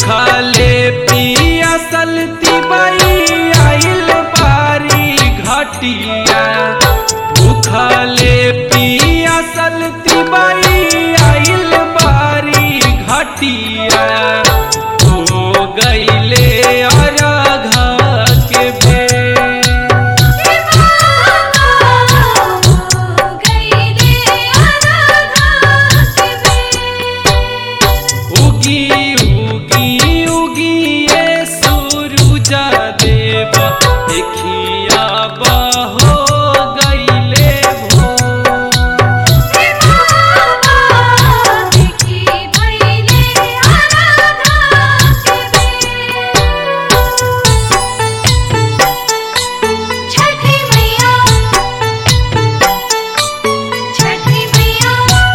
भूखले पियासल तिबई आइल बारी घटिया भूखले पियासल तिबई आइल बारी घटिया हो गईले अरघा के बेर उगी उगी उगी ये सूरज देव देखिया बहो गईले भोर छठी मैया छठी मैया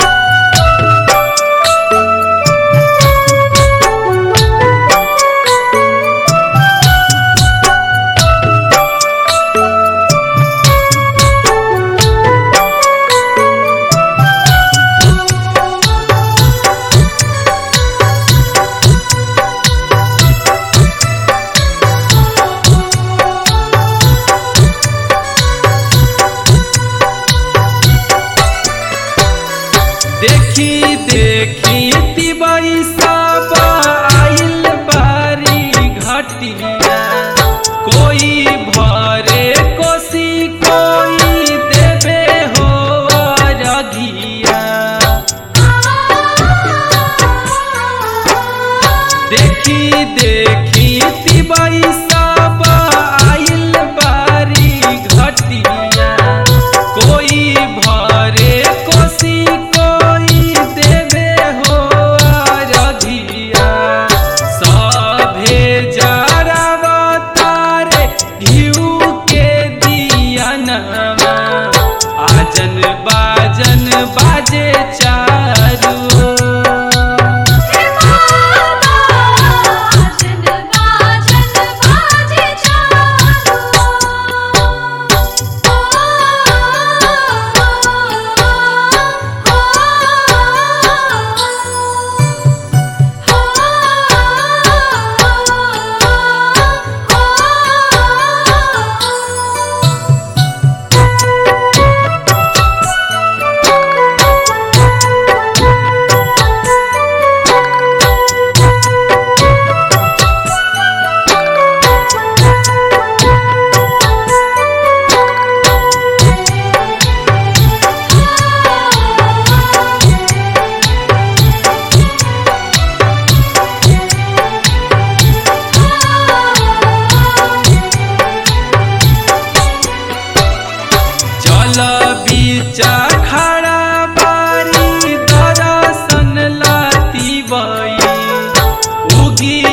देखी देखी तिबई सब आइल बारी घटिया कोई भरे कोसी कोई देवे हो रघिया देखी देखी तिबई सब आइल बारी घटिया कोई भरे कोसी कोई देवे हो रघिया सभे जरावतारे घिउ के दियनमा आजन बाजन बाजे चारू बाजन बाजन बाजे चल बीचा खड़ा बारी दर्शन लाती बई उगी